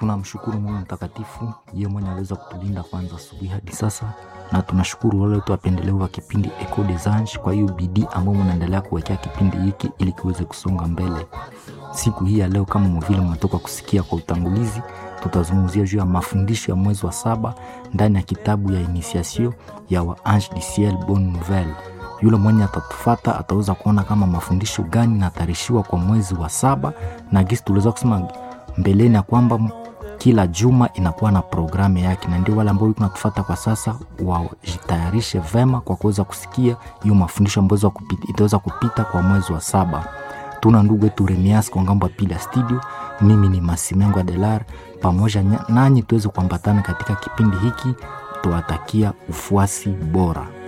tunamshukuru Mungu mtakatifu, yeye mwenye aliweza kutulinda kwanza asubuhi hadi sasa, na tunashukuru wale wetu wapendelevu wa kipindi Echo des Anges kwa hiyo bidii ambayo mnaendelea kuwekea kipindi hiki ili kiweze kusonga mbele. Siku hii ya leo, kama vile mmetoka kusikia kwa utangulizi, tutazungumzia juu ya mafundisho ya mwezi wa saba ndani ya kitabu ya Initiation ya wa Ange du Ciel Bonne Nouvelle. Yule mwenye atatufata ataweza kuona kama mafundisho gani natarishiwa kwa mwezi wa saba, na gisi tuliweza kusema mbeleni ya kwamba kila juma inakuwa na programu yake, na ndio wale ambao natufata kwa sasa wajitayarishe vema kwa kuweza kusikia hiyo mafundisho ambayo itaweza kupita kwa mwezi wa saba. Tuna ndugu wetu Remias kwa ngambo ya pili ya studio. Mimi ni Masimengo Adelar, pamoja nanyi tuweze kuambatana katika kipindi hiki. Tuwatakia ufuasi bora.